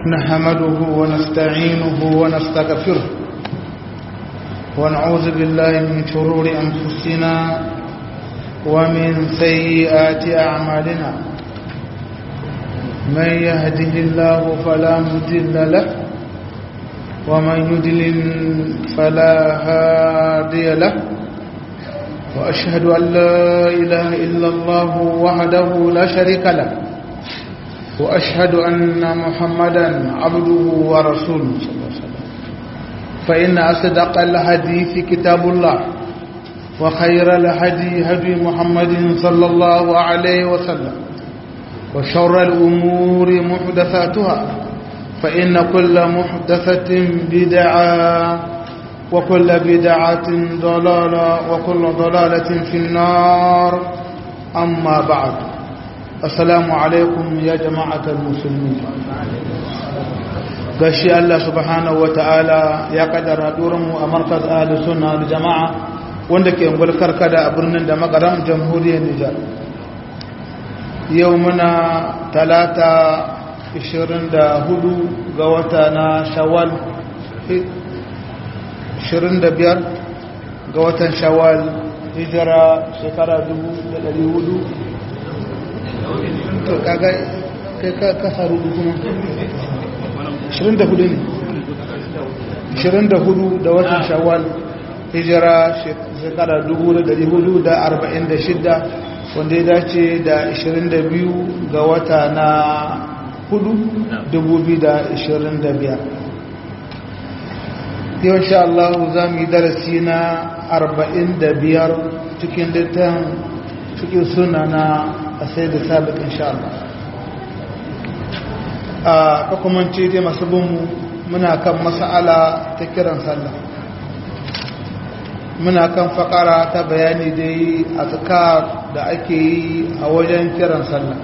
نحمده ونستعينه ونستغفره ونعوذ بالله من شرور أنفسنا ومن سيئات أعمالنا من يهده الله فلا مضل له ومن يضلل فلا هادي له وأشهد أن لا إله إلا الله وحده لا شريك له وأشهد أن محمدا عبده ورسوله صلى الله عليه وسلم فإن أصدق الحديث كتاب الله وخير الهدي هدي محمد صلى الله عليه وسلم وشر الأمور محدثاتها فإن كل محدثة بدعة وكل بدعة ضلالة وكل ضلالة في النار أما بعد السلام عليكم يا جماعة المسلمين gashi Allah subhanahu wata'ala ya kaddara mu a markaz ahli sunna da jama'a wanda ke ungulkar kada a birnin da magaram jamhuriyar Nijar yau muna talata 24 ga wata na shawwal 25 ga watan shawwal hijira shekara 1400 to kaga kai ka faru kuma 24 ne 24 da watan shawwal hijira shekara 1446 wanda ya dace da 22 ga wata na 4 2025 yau insha Allah za mu yi darasi na 45 cikin littan cikin suna na asai da sabit insha Allah a kakumance dai masu binmu muna kan mas'ala ta kiran sallah muna kan fakara ta bayani dai a tsakar da ake yi a wajen kiran sallah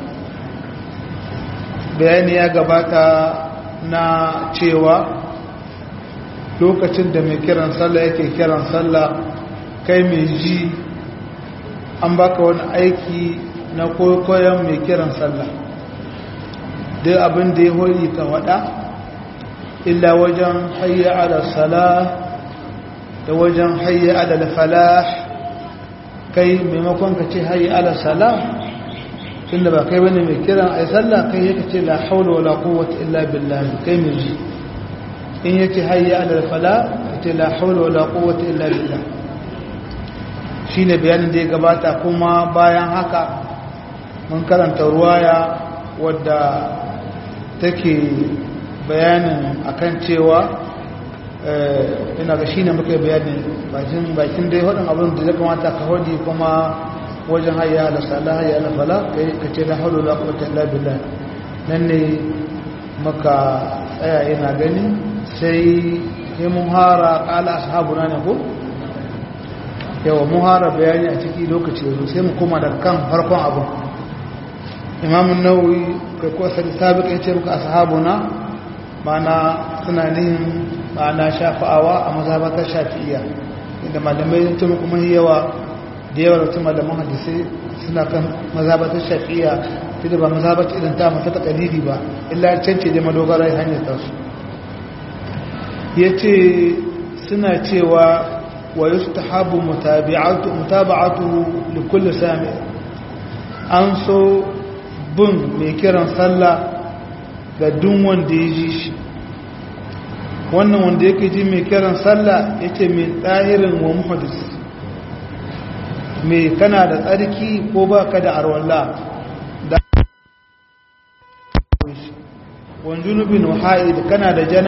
bayani ya gabata na cewa lokacin da mai kiran sallah yake kiran sallah kai mai ji an baka wani aiki na koyon mai kiran sallah duk abin da ya hori ka wada illa wajen hayya ala salah da wajen hayya ala falah kai maimakon ka ce hayya ala salah tunda ba kai bane mai kiran ai sallah kai yake ce la haula wala quwwata illa billah kai mai ji in yace hayya ala fala yace la haula wala quwwata illa billah shine bayanin da ya gabata kuma bayan haka mun karanta ruwaya wadda take bayanin akan cewa ina ga shine muka bayani bakin bakin dai wadin abin da ya kamata ka hodi kuma wajen hayya ala salah hayya ala fala kai kace la haula wala quwwata illa billah nan ne muka tsaya ina gani sai yi muhara kala ashabuna ne ko yawa muhara bayani a ciki lokaci yanzu sai mu koma da kan farkon abu imamun nauyi kai ko sai sabiq ya ce muka ashabuna mana suna nihin mana shafa'awa a mazhabatar shafi'iyya inda malamai sun ce kuma yawa da yawa da malaman hadisi suna kan mazhabatar shafi'iyya tunda ba mazhabatar irin ta mata ta kalili ba illa cance da madogara hanyar tasu ya ce suna cewa wa yi ta habu mutaba'atu da kulle sami an so bin mai kiran sallah ga dun wanda ya ji shi wannan wanda yake ji mai kiran sallah ya ce mai tsahirin wa muhadis mai kana da tsarki ko ba ka da arwallah da wanjunubin waha'id kana da jana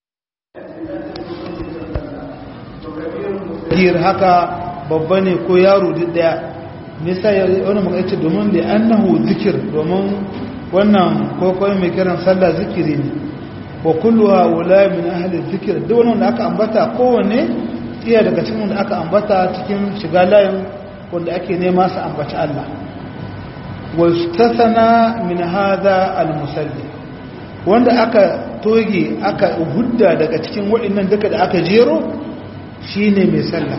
gir haka babba ne ko yaro duk daya nisa ya wani muka yace domin da annahu zikir domin wannan kokoi mai kiran sallah zikiri ne wa kulluha wala min ahli zikir duk wani wanda aka ambata kowanne iya daga cikin wanda aka ambata cikin shiga layin wanda ake nema su ambaci Allah wa istathana min hadha al-musalli wanda aka toge aka hudda daga cikin waɗannan duka da aka jero shine mai sallah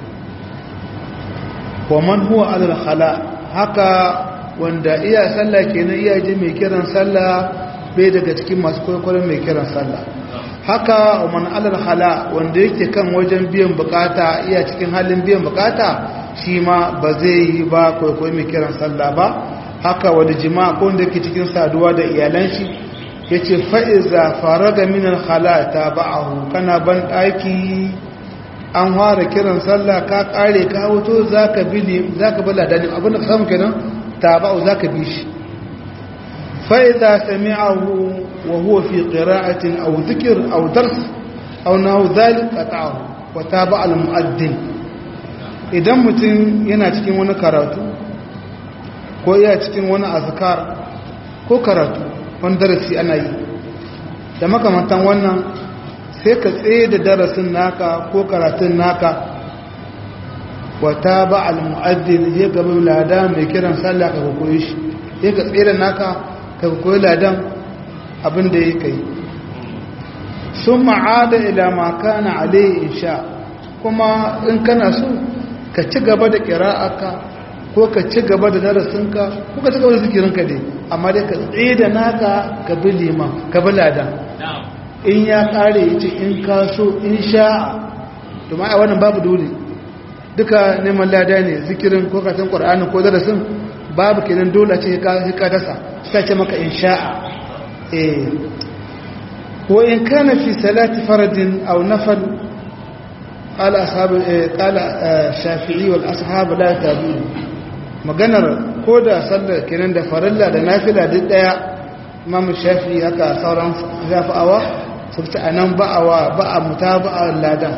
wa man huwa alal khala haka wanda iya sallah kenan iya ji mai kiran sallah bai daga cikin masu kwaikwayon mai kiran sallah haka man alal hala wanda yake kan wajen biyan bukata iya cikin halin biyan bukata shi ma ba zai yi ba kwaikwayon mai kiran sallah ba haka wani jima'a ko wanda yake cikin saduwa da iyalan shi ya ce fa'iza faraga minan hala ta ba'ahu kana ban ɗaki an fara kiran sallah ka ƙare ka wuto za ka bi ladanin abinda ka samu kenan ta ba'u za ka bi shi fa'iza sami'ahu wa huwa fi ƙira'atin au zikir au dars au nahu zalik qata'ahu wa taba al mu'addin idan mutum yana cikin wani karatu ko iya cikin wani azkar ko karatu wani darasi ana yi da makamantan wannan sai ka tsaye da darasin naka ko karatun naka wata ba al-mu'addin ya gaba ladan mai kiran sallah ka koyi shi ya ka tsaye da naka ka koyi ladan abin da ya kai sun ma'ada ila makana alayhi insha kuma in kana so ka ci gaba da kira'aka ko ka ci gaba da darasinka ko ka ci gaba da zikirinka dai amma dai ka tsaye da naka ka bi liman ka bi ladan in ya kare ya ce in ka so in sha'a domin a wannan babu dole duka neman lada ne zikirin ko katin ƙwar'anin ko darasin babu kenan dole ce ka dasa sai ce maka in sha'a eh wa in kana fi salati faradin aw nafal قال أصحاب قال الشافعي والأصحاب لا يتابعون maganar ko da sallar kenan da farilla da nafila duk daya imam shafi haka sauran zafa'awa sun ce anan ba'awa ba'a mutaba'a ladan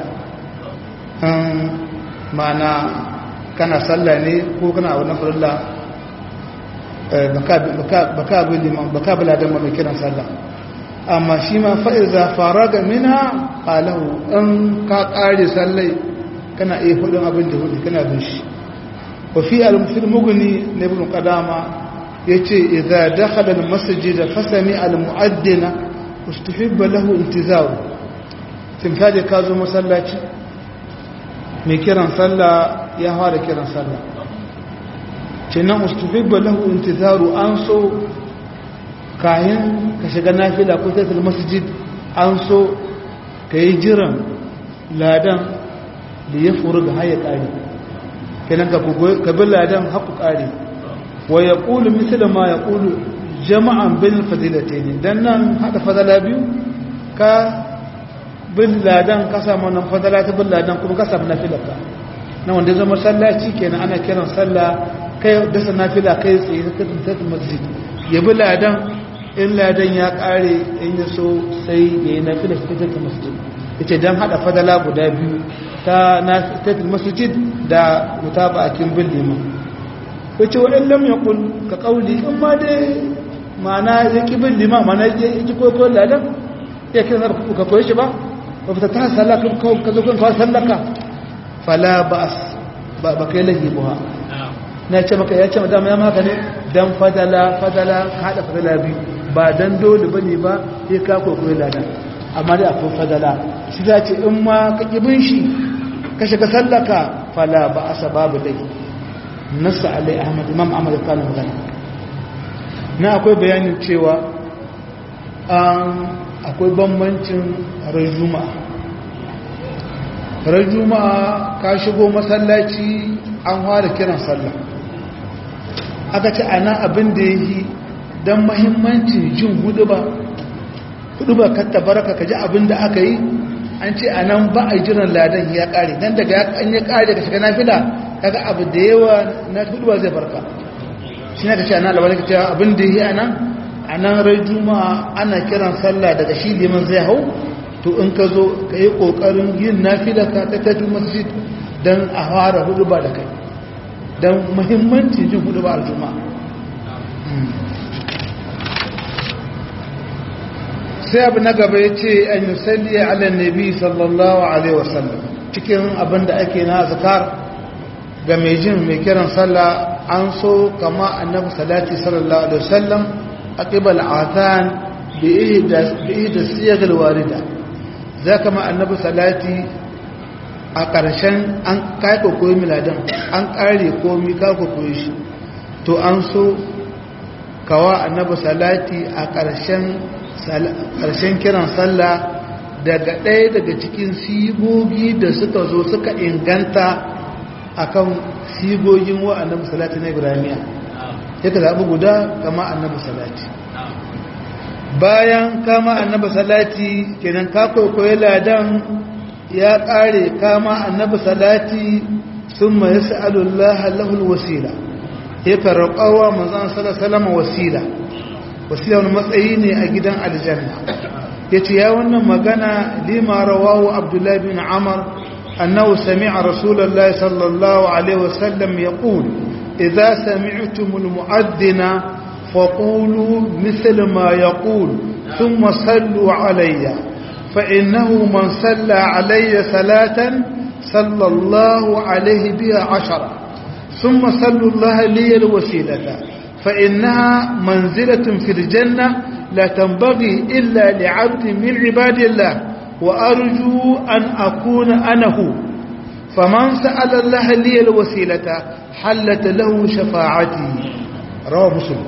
ma'ana kana sallah ne ko kana wani farilla baka bi liman baka bi ladan mai kiran sallah amma shi ma fa'iza faraga mina qalahu in ka kare sallai kana iya hudun abin da hudu kana bin shi وفي المغني لابن قدامة يتي إذا دخل المسجد فسمع المؤذن استحب له انتظار تنفاجئ كازو مسلاتي mai kiran sallah ya fara kiran sallah kenan ustufibba lahu intizaru an so kayan ka shiga nafila ko tattala masjid an so ka yi jiran ladan da ya furu ga haya ƙari kenan ka bi ladan haku ƙari wa ya ƙulu misali ma ya ƙulu jama'an bin fadilate ne don nan haɗa fadala biyu ka bin ladan ka samu nan fadala ta bin ladan kuma ka samu nafilarka na wanda zama sallaci kenan ana kiran sallah kai dasa nafila kai tsaye ta tattun masjid ya bi ladan in ladan ya ƙare in ya so sai ya yi nafilar ta tattun masjid ya ce don haɗa fadala guda biyu ta tattun masjid da wuta ba a kin bin liman ya ce waɗin lam ya ƙul ka ƙauli in ma dai ma'ana ya ƙi bin liman ma'ana ya ji koyo ladan ya kira ka koyi shi ba ba fita ta sallaka ka zo kan kawai sallaka fala ba ba kai lahi buha na ce maka ya ce ma dama ya maka ne dan fadala fadala ka haɗa fadala biyu ba dan dole ba ne ba ya ka koyi ladan amma dai akwai fadala shi za ce in ma ka ƙi bin shi ka shiga sallaka fala ba asa babu lahi nasa alai ahmad imam ahmad kanin magana na akwai bayanin cewa an akwai bambancin ran juma'a ran juma'a ka shigo masallaci an fara kiran sallah aka ce ana abin da ya yi don mahimmancin jin hudu ba hudu ba katta baraka ka ji abin da aka yi an ce a nan ba a jiran ladan ya kare don daga an ya kare ka shiga nafila kaga abu da yawa na hudu ba zai barka shi ne ka ce ana labarai ka ce abin da ya yi a nan a nan rai juma'a ana kiran sallah daga shi liman zai hau to in ka zo ka yi ƙoƙarin yin nafila ka ta tafi masjid don a fara hudu ba da kai don muhimmanci jin hudu ba a juma'a sai abu na gaba ya ce an yi salli ala nabi sallallahu alaihi wasallam cikin abin da ake na zakar ga mai jin mai kiran sallah an so kama annabi salati sallallahu alaihi wasallam أقب العاثان بإهدى السيغ الواردة ذاك ما النبي صلاتي a ƙarshen an kaiko koyi miladan an ƙare komi kako koyi shi to an so kawa annabi salati a ƙarshen kiran sallah daga ɗaya daga cikin sigogi da suka zo suka inganta akan sigogin wa annabi salati na ibrahimiya ya ka zaɓi guda kama annabi salati bayan kama annabi salati kenan ka kwaikwayo ladan ya ƙare kama annabi salati sun ma ya sa'alullaha lahul wasila ya karraƙawa manzan salama wasila wasila wani matsayi ne a gidan aljanna ya ce ya wannan magana lima rawahu abdullahi bin amar annahu sami'a rasulallah sallallahu alaihi wasallam ya ƙul idza sami'tumul mu'addina faqulu misl ma yaqul thumma sallu alayya fa innahu man salla alayya salatan صلى الله عليه بها عشرة ثم صلوا الله لي الوسيلة فإنها منزلة في الجنة لا تنبغي إلا لعبد من عباد الله وأرجو أن أكون أنا هو فمن سأل الله لي الوسيلة حلت له شفاعتي رواه مسلم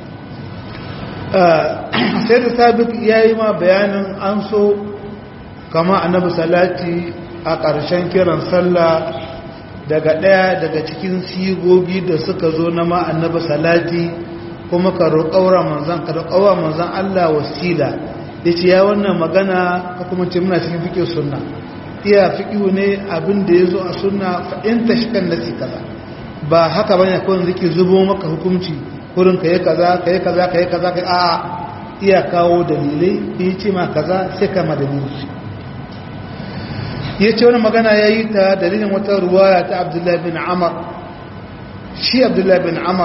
سيد ثابت يا إما بيان أنسو كما النبي صلاتي a ƙarshen kiran sallah daga ɗaya daga cikin sigogi da suka zo na ma'annaba salati kuma ka roƙaura manzan ka roƙaura manzan Allah wasila ya ce ya wannan magana ka kuma ce muna cikin fiƙe sunna iya fiƙihu ne abin da ya zo a sunna fa'inta shi kan nasi kaza ba haka bane kawai zike zubo maka hukunci kurin ka yi kaza ka yi kaza ka yi kaza ka a iya kawo dalilai ya ce ma kaza sai kama dalilai ya ce wani magana ya yi ta dalilin wata ruwaya ta abdullahi bin amar shi abdullahi bin amar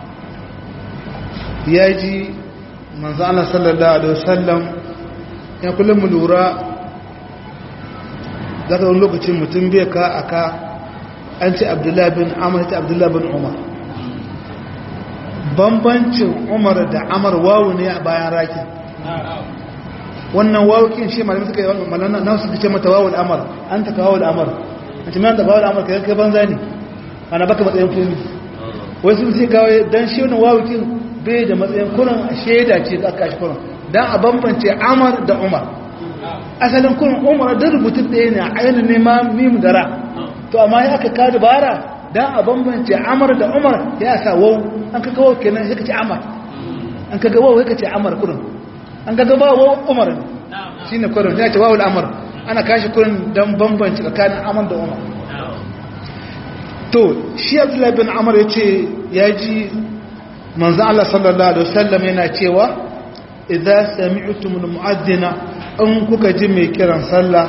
ya ji manzana sallallahu alaihi wasallam ya kullum mu lura zaka wani lokacin mutum bai ka aka an ce abdullahi bin amar ta abdullahi bin umar bambancin umar da amar wawu ne a bayan rakin wannan wawukin shi malamin suka yi malana na suka ce mata wawul amar an ta kawo amar a cikin da wawul amar kai banza ne ana baka matsayin komi wai sun sai kawo dan shi wannan wawukin bai da matsayin kuran shaida ce da aka shi kuran dan a bambance amar da umar asalin kuran umar da rubutun ɗaya ne a ainihin nema mimu da ra to amma ya aka kawo dabara dan a bambance amar da umar ya sa wau an ka kawo kenan sai ka ce amar an ka ga wau sai ka ce amar kuran an ga gaba wa umar shi ne kwarin ya ce wa al'amar ana kashi kurin don bambanci tsakanin amar da umar to shi abdullahi bin amar ya ce ya ji manzan Allah sallallahu Alaihi wasallam yana cewa idan sami'utumul mu'addina an kuka ji mai kiran sallah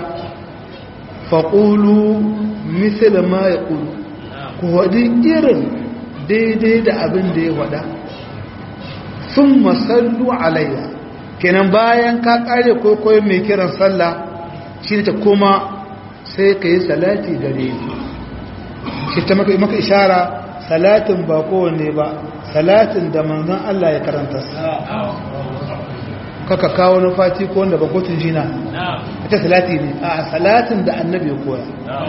faƙulu misali ma ya ƙulu ku waɗi irin daidai da abin da ya waɗa sun masallu alayya kenan bayan ka kare kwaikwayo mai kiran sallah shi ne ta kuma sai ka yi salati gare ni shi ta maka maka ishara salatin ba kowanne ba salatin da manzon Allah ya karanta kaka kawo na fati ko wanda ba kotun jina ita salati ne a salatin da annabi ya koya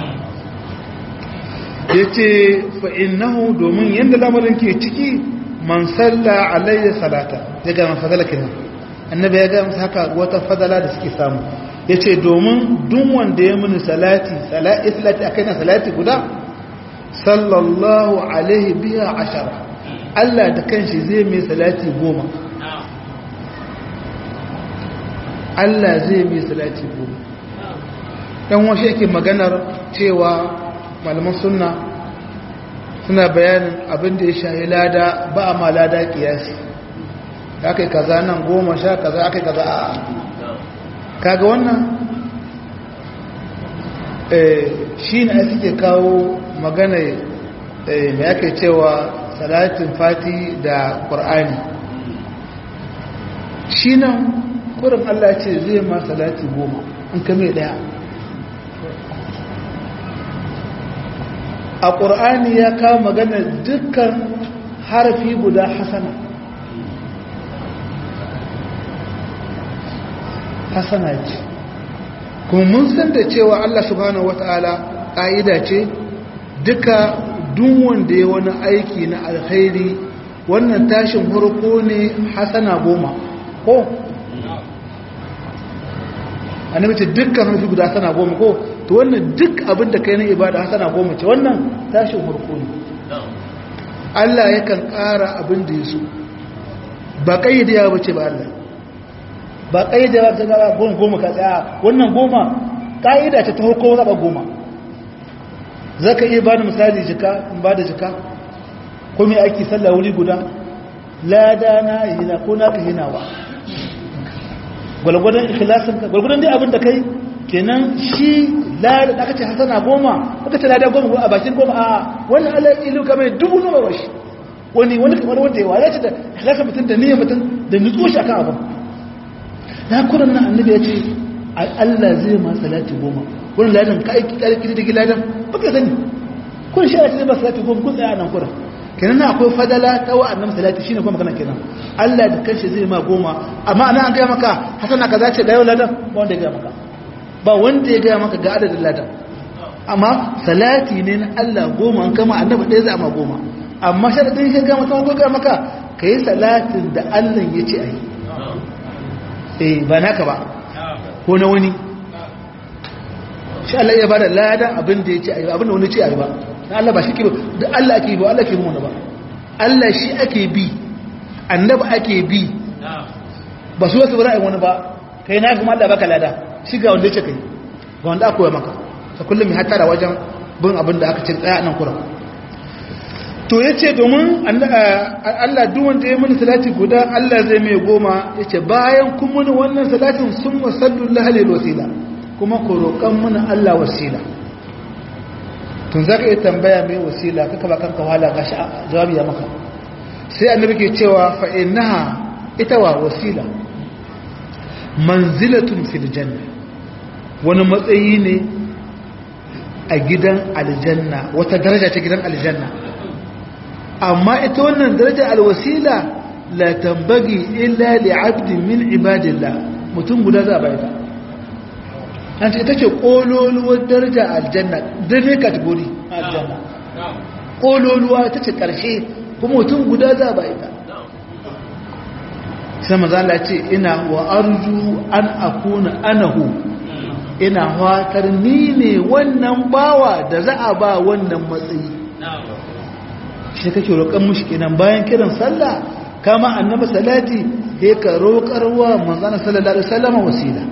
ya ce fa'innahu domin yadda lamarin ke ciki man salla alayya salata daga mafazala kenan annabi ya gaya musu haka wata fadala da suke samu ya ce domin duk wanda ya mini salati salati a kai na salati guda sallallahu alaihi biya ashara Allah da kanshi zai mai salati goma Allah zai mai salati goma dan washe yake maganar cewa malaman sunna suna bayanin abin da ya shahi lada ba a ma lada kiyasi aka yi kaza nan goma sha kaza aka yi kaza a kaga wannan shi ne suke kawo magana mai aka cewa salatin fati da ƙur'ani shi nan kurin allah ce zai ma salati goma in ka mai ɗaya a ƙur'ani ya kawo magana dukkan harafi guda hasana hasana ce kuma mun san da cewa Allah subhanahu wata'ala ƙa'ida ce duka duk wanda ya wani aiki na alkhairi wannan tashin farko ne hasana goma ko annabi ce dukkan harfi guda hasana goma ko to wannan duk abin da kai na ibada hasana goma ce wannan tashin farko ne Allah yakan ƙara abin da ya so ba kayyade ya bace ba Allah ba kayyade ya ta ga goma goma ka tsaya wannan goma kaida ce ta hukumo zaba goma zaka iya bani misali jika in bada jika ko me ake sallah wuri guda lada na hina ko naka hinawa gwalgwadon ikhlasin ka gwalgwadon dai abin da kai kenan shi lada da kace hasana goma aka ce lada goma a bakin goma a wannan Allah ya ilu kamar dubu nawa washi wani wani kamar wanda ya waya ce da ikhlasin mutum da niyyar mutum da nutso shi akan abin na kuran nan annabi ya ce Allah zai ma salati goma wani ladan ka aiki karki da giladan baka sani kun shi zai ma salati goma kun tsaya nan kuran kenan na akwai fadala ta wa'annan salati shine kuma magana kenan Allah da kanshi zai ma goma amma ana an ga maka hasana kaza ce ga yau ladan ba wanda ya ga maka ba wanda ya ga maka ga adadin ladan amma salati ne na Allah goma an kama annabi ɗaya za ma goma amma sharadin shi ga maka ko ga maka kai salatin da Allah ya ce ayi eh ba naka ba ko na wani shi Allah ya bada ladan abin da ya ce ayi abin da wani ce ayi ba na Allah ba shi ke da Allah ake bi Allah ke bi ba Allah shi ake bi annabi ake bi ba su wasu ra'ayin wani ba kai na kuma Allah baka lada shi ga wanda ya ce kai ga wanda aka koya maka ta kullum ya hatara wajen bin abin da aka ce tsaya nan kura to ya ce domin Allah duk wanda ya mini salati guda Allah zai mai goma ya ce bayan kun mini wannan salatin sun wasallu lahalil wasila kuma ku roƙon mini Allah wasila tun za ka iya tambaya mai wasila kaka ba kanka wahala ga shi jawabi ya maka sai annabi ke cewa fa'inaha ita wa wasila manzilatun fil janna wani matsayi ne a gidan aljanna wata daraja ta gidan aljanna amma ita wannan darajar alwasila la tambagi illa li'abdin min ibadillah mutum guda za a bayyana an ce ita ce ƙololuwar daraja aljanna dare kategori aljanna ƙololuwa ita ce ƙarshe kuma mutum guda za ba ita sai mazala ce ina wa arju an akuna anahu ina fatar ni ne wannan bawa da za a ba wannan matsayi shi kake roƙon mushi kenan bayan kiran sallah kama annabi salati sai ka roƙarwa manzana sallallahu alaihi wasallam wasila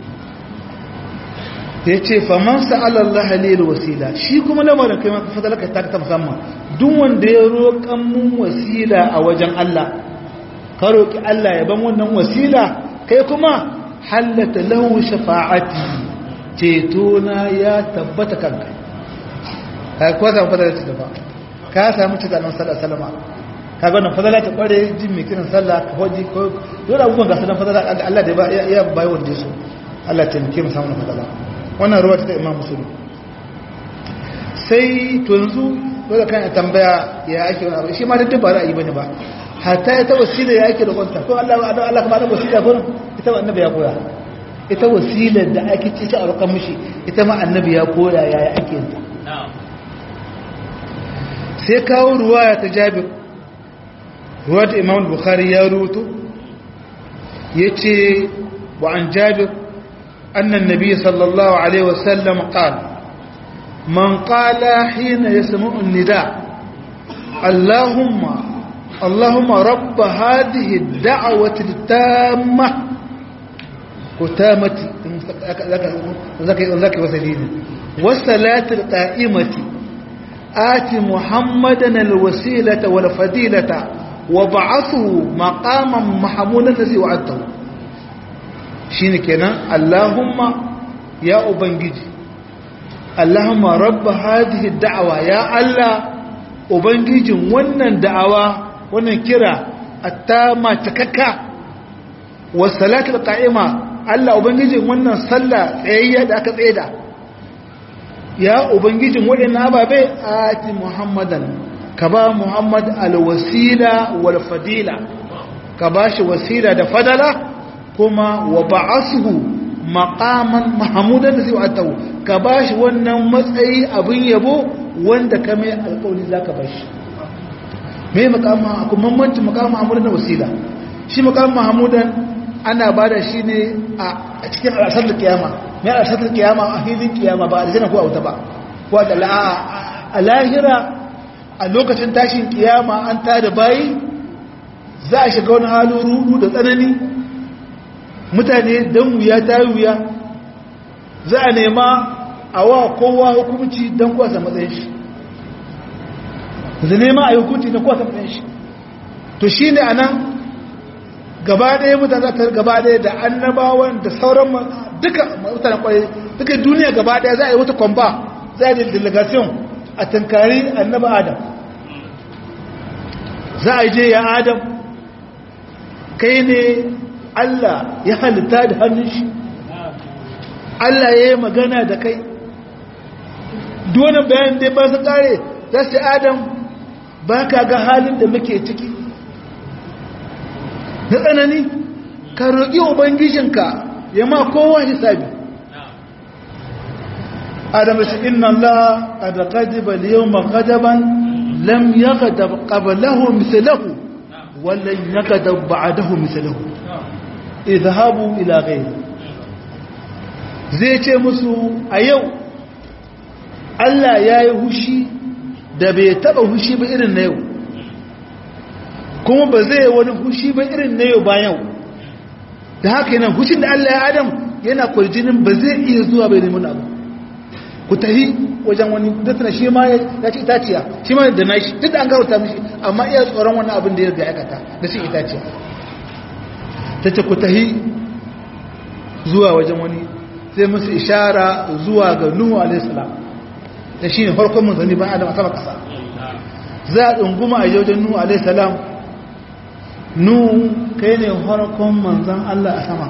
ya ce faman sa'alallah halil wasila shi kuma lamarin kai maka fadalaka ta ta musamman duk wanda ya roƙan mun wasila a wajen Allah ka roƙi Allah ya ban wannan wasila kai kuma hallata lahu shafa'ati ceto na ya tabbata kanka ka kuwa samu fadalata da ba ka samu cita nan sallar salama ka ga wannan fadalata kware jin mai kiran sallah ka hoji ko yau da abubuwan gasu nan fadalata Allah da ya bayi wanda su Allah taimake mu samun fadalata wannan ruwa ta imam musulun sai to yanzu dole kan tambaya ya ake wani abu shi ma duk ba ra'ayi bane ba hatta ita wasila ya ake da kwanta ko Allah Allah Allah kuma da wasila ko ita ma annabi ya koya ita wasilar da ake ci ta arukan mushi ita ma annabi ya koya yaya ake yin ta sai kawo ruwaya ta Jabir ruwa ta Imam Bukhari ya rubuto yace wa an Jabir أن النبي صلى الله عليه وسلم قال من قال حين يسمع النداء اللهم اللهم رب هذه الدعوة التامة وتامة ذاك وسلين والصلاة القائمة آت محمدا الوسيلة والفضيلة وبعثه مقاما محمودا الذي وعدته shine kenan Allahumma ya ubangiji Allahumma rabba hadhihi da'awa ya Allah ubangijin wannan da'awa wannan kira attama takakka wa salatul qa'ima Allah ubangijin wannan sallah tsayayya da aka tsaida ya ubangijin wadannan ababe ati muhammadan ka ba muhammad alwasila wal fadila ka bashi wasila da fadala kuma wa ba'asuhu maqaman mahmudan da zai wa'atahu ka bashi wannan matsayi abin yabo wanda ka mai alƙawari zaka bashi mai makamu akwai bambanci makamu mahmudan da wasila shi makamu mahmudan ana bada shi ne a cikin alasar da kiyama mai alasar da kiyama a hilin kiyama ba a aljanna ko a wuta ba ko a lahira a lokacin tashin kiyama an tada bayi za a shiga wani halin rudu da tsanani mutane don wuya ta yi wuya za a nema a wa kowa hukumci don kwasa matsayin shi da nema a yi hukunci don kwasa matsayin shi to shi ne a nan gaba ɗaya mutane za ta gaba ɗaya da annabawan da sauran duka mutane kwaye duka duniya gaba ɗaya za a yi wata kwamba za a yi delegation a tankari annaba adam za a je ya adam kai ne Allah ya halitta da hannun shi Allah ya yi magana da kai duwane bayan dai ba su kare za su adam ba ka ga halin da muke ciki na tsanani ka roƙi ubangijinka ya ma kowa hisabi adam shi inna Allah a da ƙadiba da yau makadaban lam ya ƙabalahu misalahu wallan ya ƙadab ba'adahu misalahu izhabu ila ghayri zai ce musu a yau Allah yayi hushi da bai taba hushi ba irin na yau kuma ba zai wani hushi ba irin na yau ba yau da haka yana hushin da Allah ya adam yana kwarjinin ba zai iya zuwa bai nemi abu ku tahi wajen wani datana shi ma ya ci itaciya shi ma da nashi duk da an gauta mishi amma iya tsoron wani abin da ya ga aikata da shi itaciya ta ce ku tahi zuwa wajen wani sai musu ishara zuwa ga nuhu alaihissalam da shi ne farkon manzanni ban adam a sama kasa za a ɗunguma a wajen nuhu alaihissalam nuhu kai ne farkon manzan allah a sama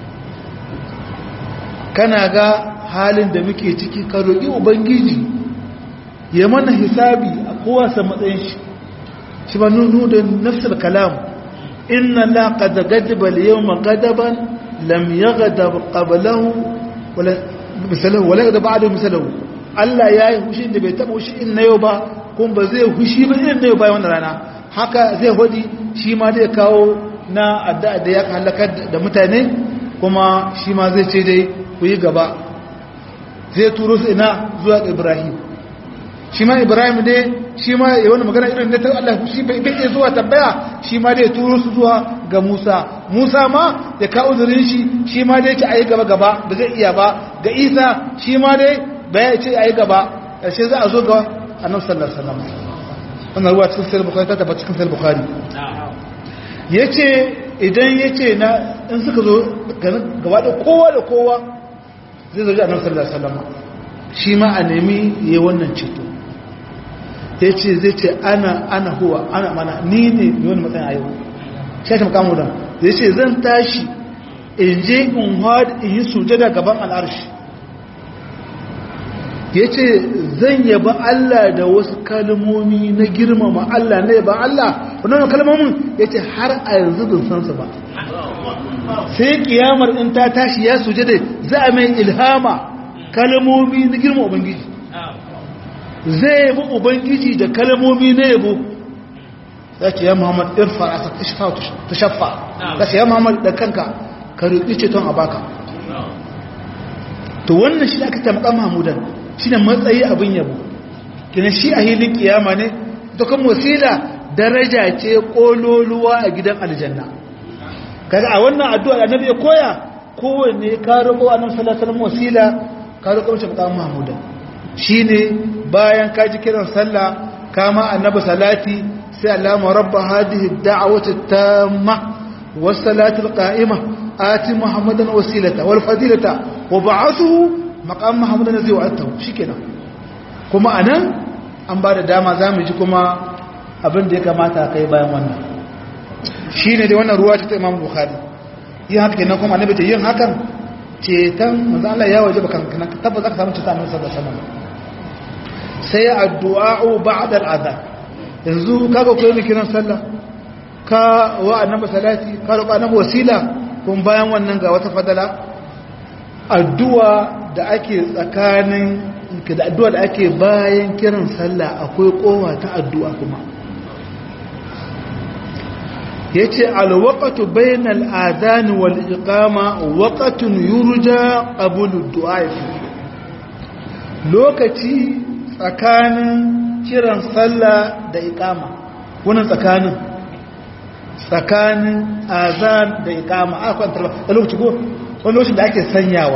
kana ga halin da muke ciki ka roƙi ubangiji ya mana hisabi a kowasa matsayin shi shi ba nuhu da nafsar kalamu inna la qad ghadiba al-yawma ghadaban lam yaghdab qablahu wala misalahu wala yaghdab ba'dahu misalahu Allah yayi hushi da bai taba hushi in na yau ba kun ba zai hushi ba irin na yau bayan wannan rana haka zai hodi shi ma zai kawo na addu'a da ya halaka da mutane kuma shi ma zai ce dai ku yi gaba zai turo su ina zuwa Ibrahim shi ma Ibrahim ne shi ma ya wani magana irin da ta Allah shi bai bai zuwa tabbaya shi ma dai turo su zuwa ga Musa Musa ma ya ka uzurin shi shi ma dai ce ayi gaba gaba ba zai iya ba ga Isa shi ma dai bai ce ayi gaba sai za a zo ga Annabi sallallahu alaihi wasallam wannan ruwa cikin sahih bukhari ta tabbata cikin sahih bukhari yace idan yace na in suka zo gaba da kowa da kowa zai zo ga Annabi sallallahu alaihi wasallam shi ma a nemi yayi wannan ceto ya ce zai ce ana ana huwa ana mana ni ne mai wani matsayin a yau shashi makamu da zai ce zan tashi in je in hada in yi sujada gaban al'arshi ya ce zan yaba Allah da wasu kalmomi na girmama Allah na yaba Allah wannan kalmomin ya ce har a yanzu bin san su ba sai kiyamar in ta tashi ya sujada za a mai ilhama kalmomi na girmama ubangiji zai yabi ubangiji da kalmomi na yabo za ce ya muhammad irfa a ta shafa za ce ya muhammad da kanka ka riƙi ceton a baka to wannan shi aka tamka mahmudan shi ne matsayi abin yabo kina shi a hilin kiyama ne to kan wasila daraja ce kololuwa a gidan aljanna kaga a wannan addu'a da annabi ya koya kowanne ka roƙo annabi sallallahu alaihi wasallam wasila ka roƙo shi maqam mahmudan shine bayan ka ji kiran sallah kama annabi salati sai Allahumma rabb hadhihi ad-da'wati at-tamma was-salati al-qa'imah ati muhammadan wasilata wal fadilata wa ba'athu maqam muhammadan zai wa'ata shikenan kuma anan an ba da dama zamu ji kuma abin da ya kamata kai bayan wannan shine da wannan ruwa ta Imam Bukhari yin haka kenan kuma annabi ta yin hakan cetan manzo Allah ya waje bakan kana tabbata ka samu cetan annabi sallallahu alaihi wasallam sai addu'a'u ba'da al'adhan yanzu kaga koyi kiran sallah ka wa annabi salati ka roƙa annabi wasila kun bayan wannan ga wata fadala addu'a da ake tsakanin da addu'a da ake bayan kiran sallah akwai kowa ta addu'a kuma yace alwaqtu bainal adhan wal iqama waqtun yurja qabulu du'a lokaci tsakanin kiran sallah da iqama wannan tsakanin tsakanin azan da iqama akwai lokaci ko wani lokacin da ake sanyawa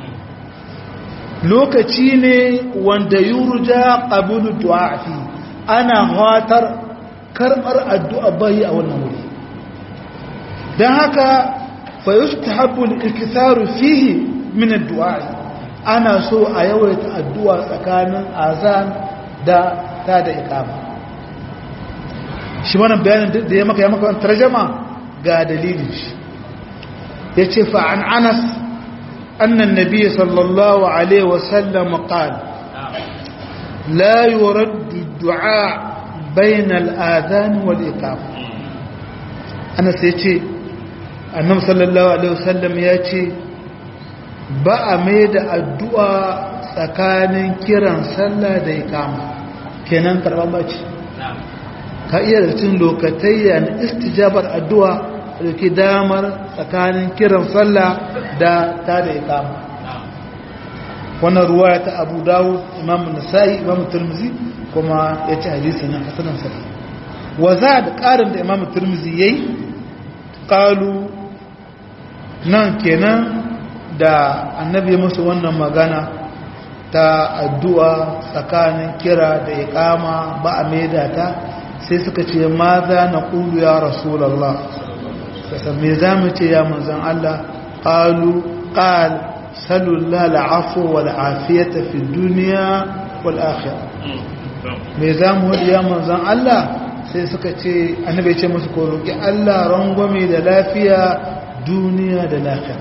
lokaci ne wanda yurja qabulu du'a fi ana hatar karbar addu'a bai a wannan wuri dan haka fa yustahabbu al-iktharu fihi min ad-du'a ana so a yawaita addu'a tsakanin azan da ta da iqama shi wannan bayanin da ya maka ya maka tarjuma ga dalilin shi yace fa an Anas anna an-nabiy sallallahu alaihi wasallam qala la yuraddu ad-du'a bayna al-adhan wal-iqama Anas yace annabi sallallahu alaihi wasallam yace ba a mai da addu'a tsakanin kiran sallah da iqama kenan karban bace ka iya da cin lokatayya na istijabar addu'a da ke damar tsakanin kiran sallah da ta da ikama wannan ruwa ta abu dawo imam nasa'i imam turmizi kuma ya ci hadisi na hasanan sa'i wa za da ƙarin da imam turmizi ya yi ƙalu nan kenan da annabi musu wannan magana ta addu'a tsakanin kira da ikama ba a maida ta sai suka ce ma za na ƙulu ya rasulallah kasan me za mu ce ya manzan Allah ƙalu ƙal salullah la'afu wa la'afiyata fi duniya wal akhir me za mu hudu ya manzan Allah sai suka ce annabai ce musu ko roƙi Allah rangwame da lafiya duniya da lafiya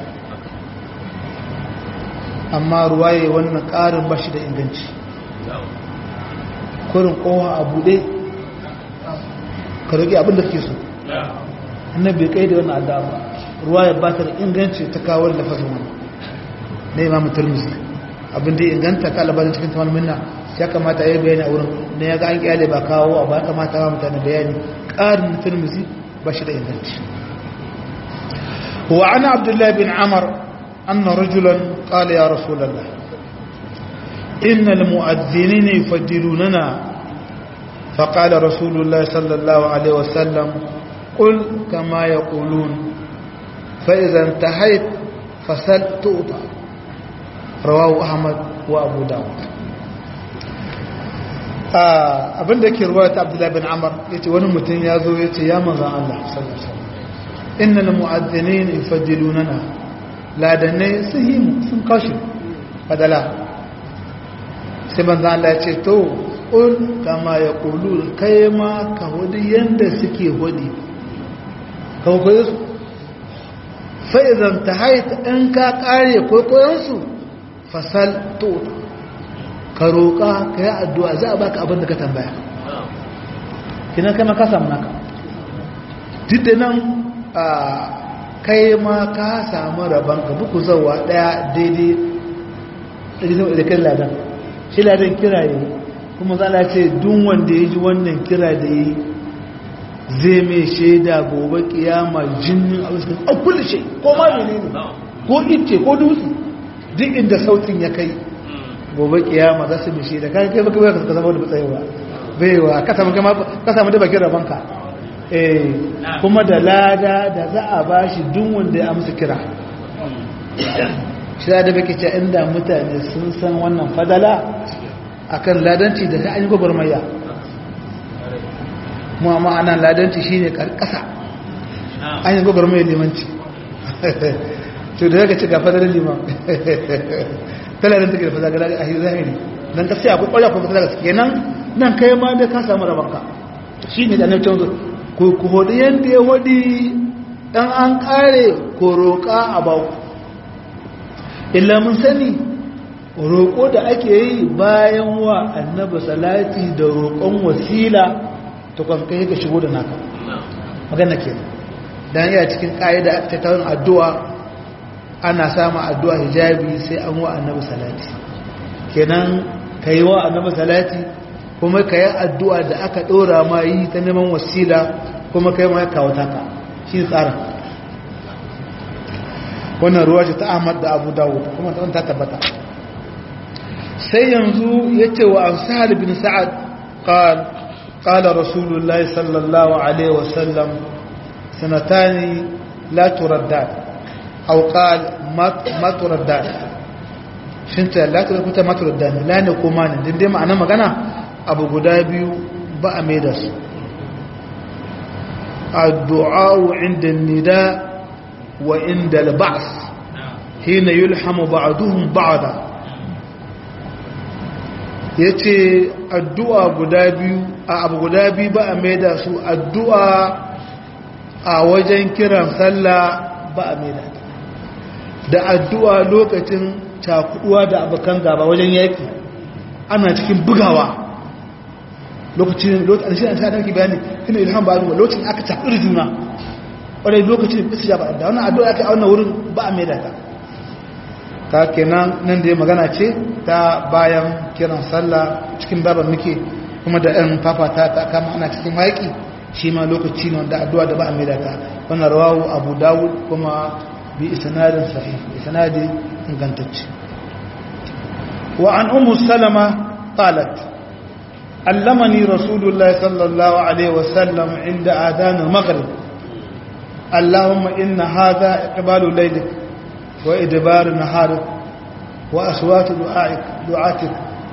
amma ruwaye wannan ƙarin bashi da inganci kurin kowa a buɗe ka rage abin da kake so annabi bai kai da wannan addu'a ba ruwaya ba ta da inganci ta kawo da fasin wannan na imam turmuzi abin da inganta ka labarin cikin tamar minna ya kamata ya yi bayani a wurin na ya ga an kyale ba kawo ba ya kamata ba mutane bayani ƙarin turmuzi ba shi da inganci wa ana abdullahi bin amar أن رجلا قال يا رسول الله إن المؤذنين يفضلوننا فقال رسول الله صلى الله عليه وسلم قل كما يقولون فإذا انتهيت فسل تؤطى رواه أحمد وأبو داود abin da ke ruwa ta abdullahi bin amar ya ce wani mutum ya zo ya ce ya manzan Allah inna na mu'addini ne fadilunana ladannai sun yi mu sun kashe fadala sai manzan Allah ya ce to ƙul kama ya ƙulu kai ma ka hudu yadda suke hudu ka hukuyi su fa'izan ta haita in ka ƙare kwaikwayonsu fasal to ka roƙa ka yi addu'a za a baka abin da ka tambaya kinan kai ma ka samu naka duk da nan a kai ma ka samu rabon ka buku zauwa ɗaya daidai da kai ladan shi ladan kira yi kuma zala ce duk wanda ya ji wannan kira da yi zai mai shaida gobe kiyama jinin a wasu a kulle shi ko ma ne ne ko ice ko dutse duk inda sautin ya kai gobe kiyama za su mai shaida ka kai baka ka zama da tsayewa baiwa ka samu kama ka samu da bakin rabanka eh kuma da lada da za a bashi duk wanda ya amsa kira shi da bake ce inda mutane sun san wannan fadala akan ladanci da ta an yi gwagwarmaya mu amma ana ladanci shine karkasa an yi gwagwarmaya limanci to da zaka ci ga fadar liman talarin take da fadar a zahiri dan ka sai akwai ƙwarya kuma fadar kenan nan kai ma da ka samu rabanka shine da nan canzo ko ku hodi yanda ya hodi dan an kare ko roƙa a bawo illa mun sani roƙo da ake yi bayan wa annaba salati da roƙon wasila ta kwankai ka shigo da naka magana ke don iya cikin ƙa'ida aka tattaun addu'a ana samun addu'a hijabi sai an wa annaba salati kenan ka yi wa annaba salati kuma ka yi addu'a da aka ɗora ma yi ta neman wasila kuma ka yi ma kawo taka shi tsarin wannan ruwa ce ta ahmad da abu dawud kuma ta tabbata sai yanzu ya ce wa an sa'ad bin sa'ad qal qala rasulullahi sallallahu alaihi wasallam sanatani la turaddan aw qal ma turaddan shin ta la turaddan ma turaddan la ne kuma ne din dai ma'ana magana abu guda biyu ba a mai da su addu'a inda nida wa inda al-ba's hina yulhamu ba'duhum ba'da ya ce addu'a guda biyu a abu guda biyu ba a maida su addu'a a wajen kiran sallah ba a maida da addu'a lokacin cakuduwa da abokan gaba wajen yaki ana cikin bugawa lokacin lokacin shi an sa ɗanki bayani hina ilham ba zuwa lokacin aka cakudu juna wadai lokacin bisa ya ba da wannan addu'a aka auna wurin ba a maida ta ta kenan nan da ya magana ce ta bayan kiran sallah cikin baban muke kuma da ɗan fafata ta kama ana cikin haƙi shi ma lokaci ne wanda addu'a da ba a maida ta wannan rawawu abu dawud kuma bi isnadin sahih isnadi ingantacce wa an ummu salama qalat allamani rasulullahi sallallahu alaihi wasallam inda adan al-maghrib اللهم إن هذا إقبال ليلك وإدبار نهارك وأصوات دعائك دعاتك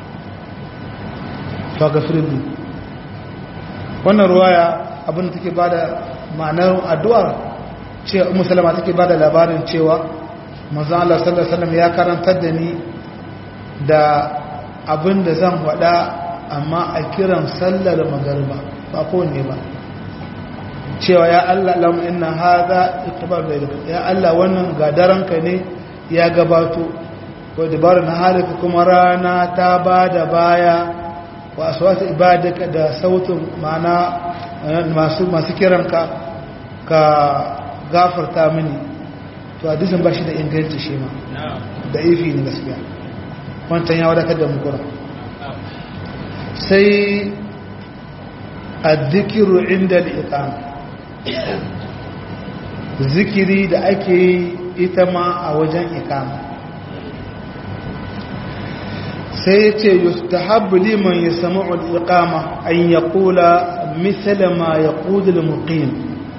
فاغفر لي wannan ruwaya abin take bada ma'anar addu'a ce ummu salama take bada labarin cewa manzon Allah sallallahu alaihi wasallam ya karantar da ni da abin da zan faɗa amma a kiran sallar magariba ba kowanne ba cewa ya Allah lam inna hadha ittibar baydaka ya Allah wannan gadaranka ne ya gabato wa dabar na halika kuma rana ta bada baya wa aswat ibadaka da sautin mana masu masu kiranka ka gafarta mini to hadisin bashi da inganci shi ma da ifi ne gaskiya wancan ya wadatar da mu kura sai addikiru inda al-iqama zikiri da ake yi ita ma a wajen ikama sai ya ce yustahabbu liman ya samu al'iƙama an ya kula misali ma ya ƙudul muqim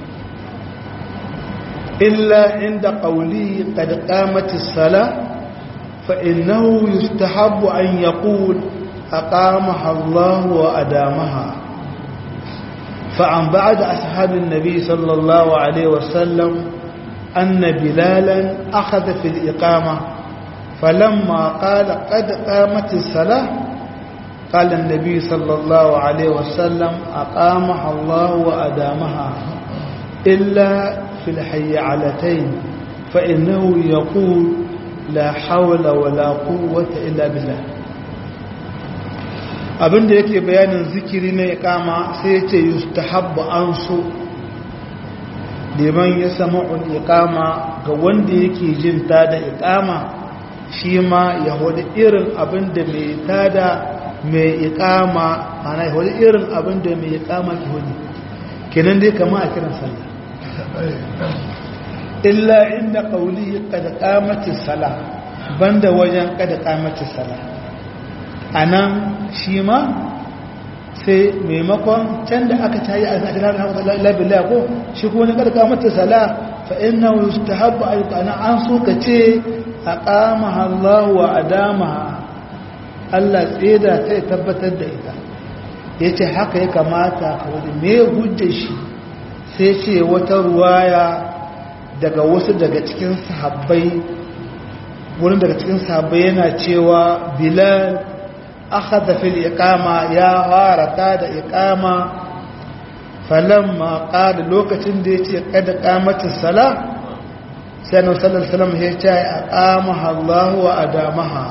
illa inda ƙauli ƙad ƙamati sala fa'innahu yustahabbu an ya ƙul a ƙamaha Allah wa adamaha فعن بعد أصحاب النبي صلى الله عليه وسلم أن بلالا أخذ في الإقامة فلما قال قد قامت الصلاة قال النبي صلى الله عليه وسلم أقامها الله وأدامها إلا في الحيعلتين فإنه يقول لا حول ولا قوة إلا بالله abinda yake bayanin zikiri na ikama sai ya ce yustahabbu an so liman ya samu ikama ga wanda yake jin ta da ikama shi ma ya hudu irin abinda mai tada mai ikama mana ya hudu irin abinda mai ikama ki hudu kenan dai kama a kiran sallah illa inda kauli kada kamati sala banda wajen kada kamati sala a nan shi ma sai maimakon can da aka tayi a labila ko shi kuma na karka mata sala fa inna yustahabbu ayyukana an so ka ce aqama Allah wa adama Allah tseda ta tabbatar da ita yace haka ya kamata ka wani me hujjar shi sai ce wata ruwaya daga wasu daga cikin sahabbai wurin daga cikin sahabbai yana cewa bilal أخذ في الإقامة يا غارتا دا إقامة فلما قال لوكة ديتي قد قامت الصلاة سنة صلى الله عليه وسلم هي أقامها الله وأدامها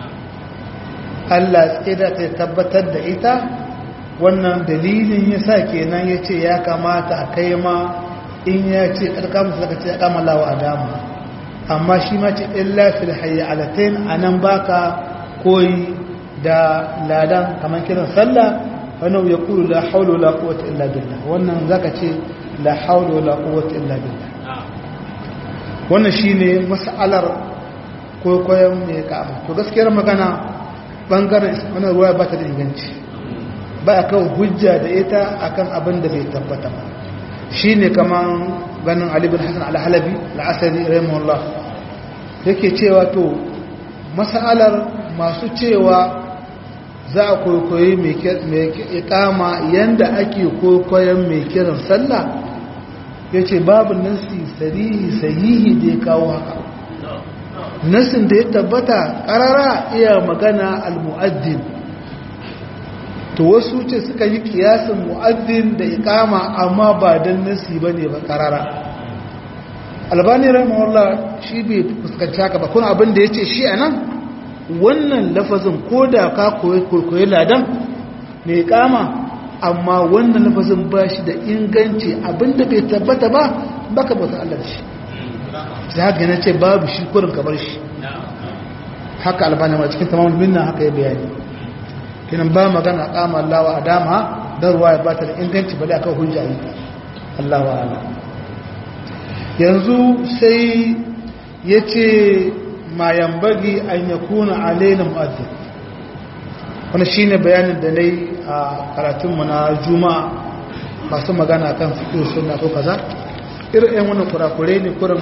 Allah tsida ta tabbatar da ita wannan dalilin ya sa kenan ya ce ya kamata a kai ma in ya ce ƙarƙamun su ce ya kama lawa a dama amma shi ma ce illa fil hayya alatain a nan baka koyi da ladan kamar kiran sallah wannan ya kulu la haulu la quwwata illa billah wannan zaka ce la haula wala quwwata illa billah wannan shine mas'alar koyon mai kama to gaskiyar magana bangaren wannan ruwa ba ta da inganci ba a kawo hujja da ita akan abin da bai tabbata ba shine kaman ganin Ali bin Hassan al-Halabi al-Asadi rahimahullah yake cewa to mas'alar masu cewa za a koyi mai ikama yanda ake koyon mai kiran sallah ya ce babu nasi sarihi sahihi da ya kawo haka nasin da ya tabbata karara iya magana al-mu'addin to wasu ce suka yi kiyasin mu'addin da ikama amma ba don nasi ba ne ba karara albani rahimahullah shi bai fuskanci haka ba kuna abin da ya ce shi a nan wannan lafazin ko da ka koyi ladan mai kama amma wannan lafazin ba shi da inganci abinda bai tabbata ba baka bauta Allah shi sai haka yana ce babu shi kurin kamar shi haka albani ma cikin tamamul minna haka ya bayani kinan ba magana kama Allah wa adama dan ruwa ya bata da inganci bale akan hujja yi Allah wa ala yanzu sai yace ma yambagi an yakuna alaina mu'addin wani shi ne bayanin da na yi a karatunmu na juma'a masu magana kan fiƙi suna ko kaza irin yan wani kurakure ne kurin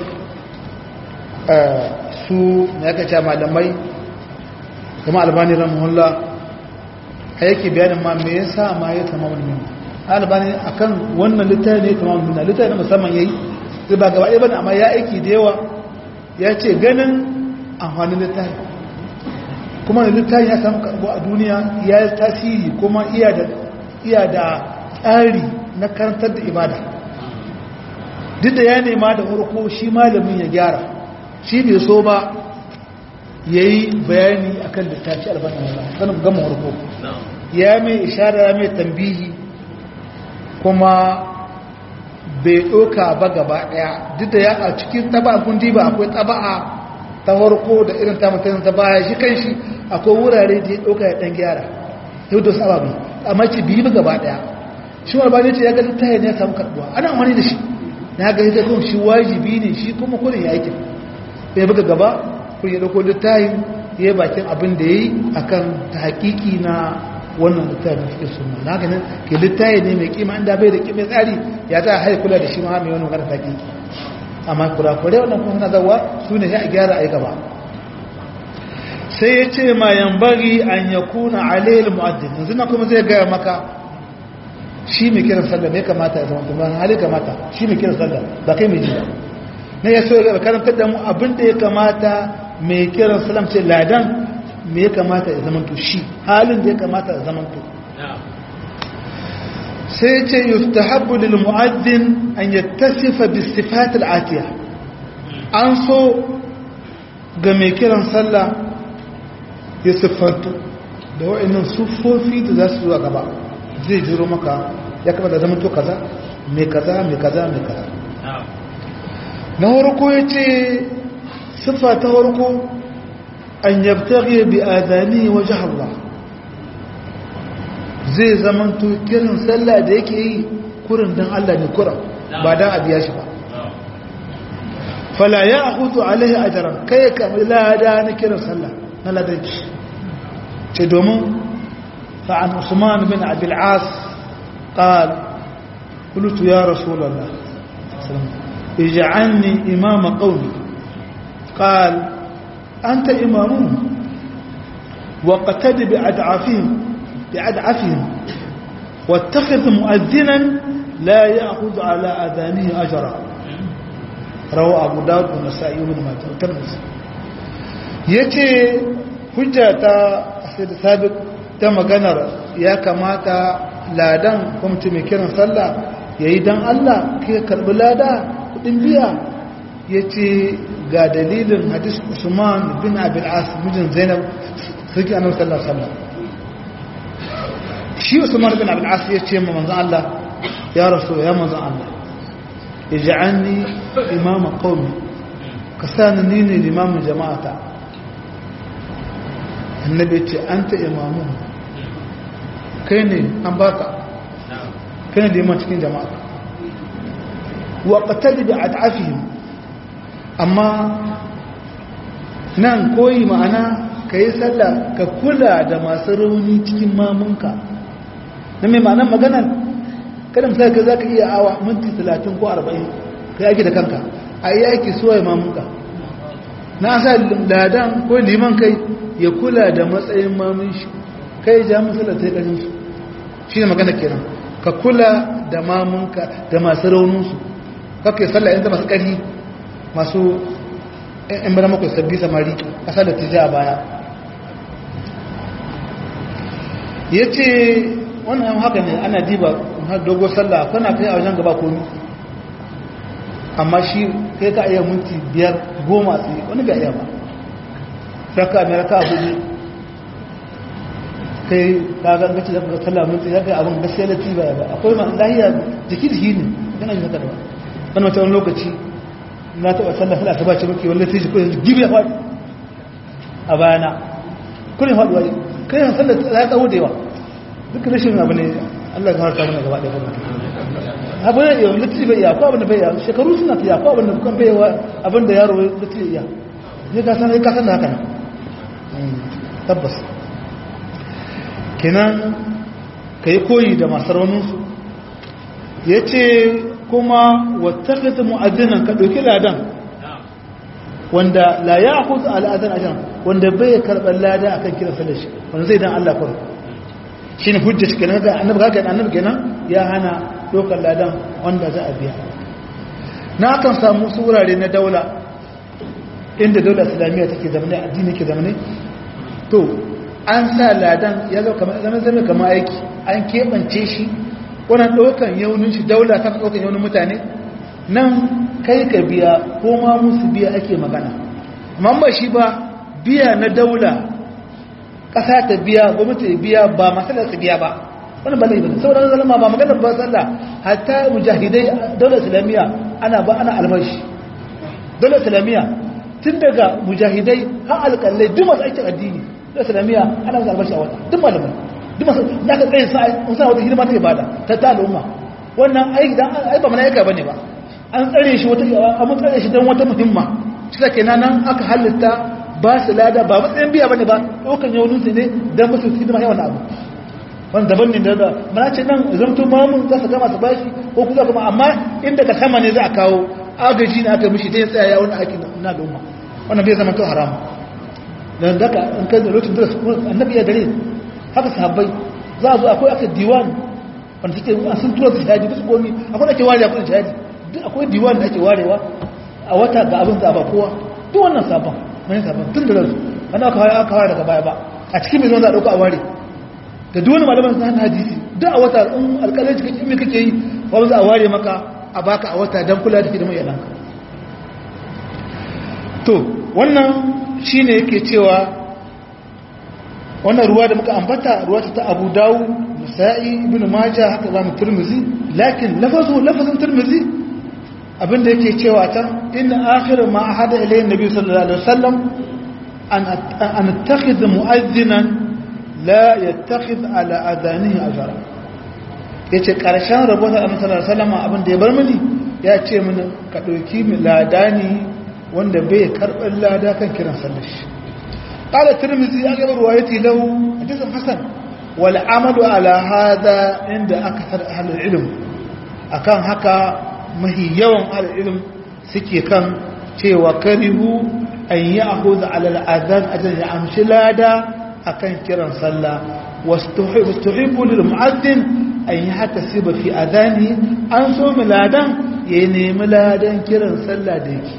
su na yaka ce malamai kuma albani ramuhullah a yake bayanin ma me yasa ma ya tama wani mini albani a kan wannan littafi ne tama wani mini littafi na musamman ya yi zai ba gaba ɗaya bane amma ya aiki da yawa ya ce ganin amfanin littafi kuma da littafi ya samu karbo a duniya ya yi tasiri kuma iya da tsari na karantar da ibada duk da ya nema da farko shi malamin ya gyara shi bai so ba ya yi bayani a kan littafi albanin wala ganin gama farko ya mai ishara ya mai tambihi kuma bai ɗoka ba gaba ɗaya duk da ya a cikin taba kundi ba akwai taba'a ta farko da irin ta mutum ta baya shi kan shi akwai wurare da ya ɗauka ya ɗan gyara yau da sababi amma ce biyu ba gaba ɗaya shi wani bane ce ya ga littafi ne ya samu karɓuwa ana amfani da shi na ga ita kuma shi wajibi ne shi kuma kurin ya aikin ya buga gaba kun ya ɗauko littafi ya yi bakin abin da ya yi a kan ta hakiki na wannan littafi na fiye suna na ganin ke littafi ne mai kima inda bai da kima tsari ya ta haiku kula da shi ma mai wani magana ta hakiki amma kurakurai wannan kuma suna zawa su ne ya gyara a gaba sai ya ce ma yambari an ya kuna alayil mu'addin yanzu na kuma zai gaya maka shi mai kiran sallah ne kamata ya zama tumban hali kamata shi mai kiran sallah ba kai mai jiya na ya so ya karantar da mu abin da ya kamata mai kiran sallah ce ladan me ya kamata ya zama to shi halin da ya kamata ya zama to sai ce yustahabbu lil mu'addin an yattasifa bis sifat al atiya an so ga mai kiran sallah ya siffantu da wa'annan sufofi da za su zuwa gaba zai jiro maka ya kama da zama to kaza mai kaza mai kaza mai kaza na harko ya ce siffa ta harko an yabtaghi bi adani wajen Allah zai zamanto kiran sallah da yake yi kurin don Allah ne kuran ba don a biya shi ba fala ya hutu alaihi ajaran kai ya kamar lada na kiran sallah na ladanci ce domin fa'an usman bin abil'as قال قلت يا رسول الله اجعلني إمام قومي قال أنت إمامهم واقتد بأدعافهم بأدعفهم واتخذ مؤذنا لا يأخذ على أذانه أجرا روى أبو داود والنسائي بن ماجه والترمذي yace hujja ta sai da sabit ta maganar ya kamata ladan kwamci mai kiran sallah ya yi don Allah ka karbi lada kudin biya ya ce ga dalilin hadis usman bin abil'as mijin zainab suke annabi sallallahu alaihi wasallam shi usman bin abil'as ya ce ma manzon Allah ya rasu ya manzon Allah ij'alni imama qaumi ka sani ni ne limamin jama'ata annabi ce anta imamu kai ne an baka kai ne liman cikin jama'a wa qatali bi at'afihim amma nan koyi ma'ana kai sallah ka kula da masu rauni cikin mamunka na mai ma'anar maganar kada misali ka zaka iya awa minti 30 ko 40 kai ake da kanka a yi aiki suwaye mamunka na sa ladan ko liman kai ya kula da matsayin mamun shi kai ja musulat sai ƙarin su shi ne magana kenan ka kula da mamunka da masu rauninsu kake sallah yanzu masu ƙari masu ‘yan bada makwai sabbi samari ƙasa da tija a baya ya ce wannan haka ne ana diba har dogo sallah kana kai a wajen gaba komi amma shi kai ka iya minti biyar goma tsaye wani ga iya ba raka mai raka hudu kai ka ga gaci da ka sallah minti ya kai abin gaskiya da tiba ba akwai ma lahiya jiki da hini kana yin haka da ba wani wata wani lokaci na taɓa sallah sallah ta ba ce muke wani sai ko yanzu gibi ya faɗi a bayana kullum faɗuwa kai yan sallah ta tsawo da yawa duk rashin abu ne Allah ya harka mana gaba ɗaya kuma abu ne yau lati bai iya ko abin da bai iya shekaru suna ta iya ko abin da kukan bai yawa abin da yaro lati iya ne ka san ka san da haka tabbas kenan ka yi koyi da masu rauninsu ya ce kuma wattakata mu'addinan ka ɗauki ladan wanda la ya kusa al'adar ajan wanda bai karɓar lada akan kira salashi wanda zai dan Allah kawai shi ne hujja shi kenan ga annabi ga annabi kenan ya hana dokar ladan wanda za a biya na kan samu su wurare na daula inda daula islamiyya take zamane addini ke zamane to an sa ladan ya zo kamar zama zama kamar aiki an keɓance shi wannan ɗaukan yaunin shi daula ta ɗaukan yaunin mutane nan kai ka biya ko ma musu biya ake magana amma ba shi ba biya na daula ƙasa ta biya gwamnati ta biya ba masalar ta biya ba wani ba laifin sauran zalama ba magana ba sallah hatta mujahidai daular islamiyya ana ba ana albashi daular islamiyya tun daga mujahidai har alƙallai duk masu aikin addini daular islamiyya ana masu albashi a wata duk malamai duk masu da ka tsaye sa wata hidima ta ibada ta ta al'umma wannan ai dan ai ba malaika bane ba an tsare shi wata an tsare shi dan wata muhimma shi da kenan nan aka halitta ba su lada ba matsayin biya bane ba ɗaukan yaunin su ne dan musu hidima yawan abu wanda daban ne da mana ce nan zamto mamun za su gama su bashi ko kuma kuma amma inda ka sama ne za a kawo agaji na aka mishi dai tsaya ya wani aikin na al'umma wannan bai zama to haram dan daga in kai da lokacin da annabi ya dare haka sahabbai za a zo akwai aka diwan wanda suke sun tura su shahadi su komi akwai ake ware akwai shahadi duk akwai diwan da ake warewa a wata ga abin da ba kowa duk wannan sabon mai sabon tun da ransu ana aka aka ware daga baya ba a cikin mai zo za a dauka a ware da duk wani malaman sun hadisi duk a wata in alƙalanci kake me kake yi ba za a ware maka a baka a wata dan kula da hidimar yalanka to wannan shine yake cewa wannan ruwa da muka ambata ruwa ta Abu Dawud Nasa'i Ibn Majah haka zamu Tirmidhi lakin lafazu lafazin Tirmidhi abinda yake cewa ta inna akhir ma ahada ilayhi nabi sallallahu alaihi wasallam an an attakhidh mu'adhdhinan la yattakhidh ala adanihi ajra yace karshen rabon da Annabi sallallahu alaihi wasallam abinda ya bar mini ya ce mini ka dauki ladani wanda bai karban lada kan kiran sallar shi قال الترمذي أغلب روايتي له حديث حسن والعمل على هذا عند أكثر أهل العلم أكان هكا مهي يوم أهل العلم سكي كان شيء وكره أن يأخذ على الأذان أجل يعمش لادا أكان كرا صلى واستحب, واستحب للمعذن أن يحتسب في أذانه أنسو ملادا يعني ملادا كرا صلى ديكي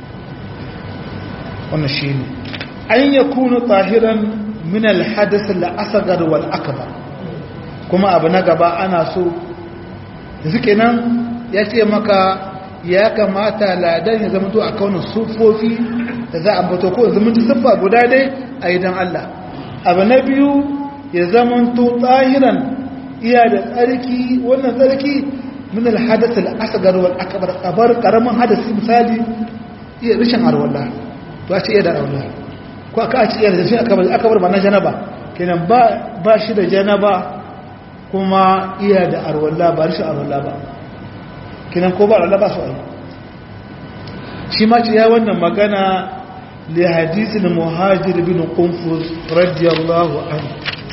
ونشيني an ya kuna tahiran min alhadas al'asagar wal akbar kuma abu na gaba ana so da suke nan ya ce maka ya kamata ladan ya zama to a kaunin sufofi da za a bato ko zama to siffa guda dai a idan Allah abu na biyu ya zama to tahiran iya da tsarki wannan tsarki min alhadas al'asagar wal akbar kabar karamin hadasi misali iya rishin arwallah to a ce iya da arwallah ko aka ci iya da shi aka bar ba na janaba kenan ba ba shi da janaba kuma iya da arwalla ba rishin arwalla ba kinan ko ba Allah ba su ayi shi ma ce ya wannan magana li hadithil muhajir bin qunfuz radiyallahu anhu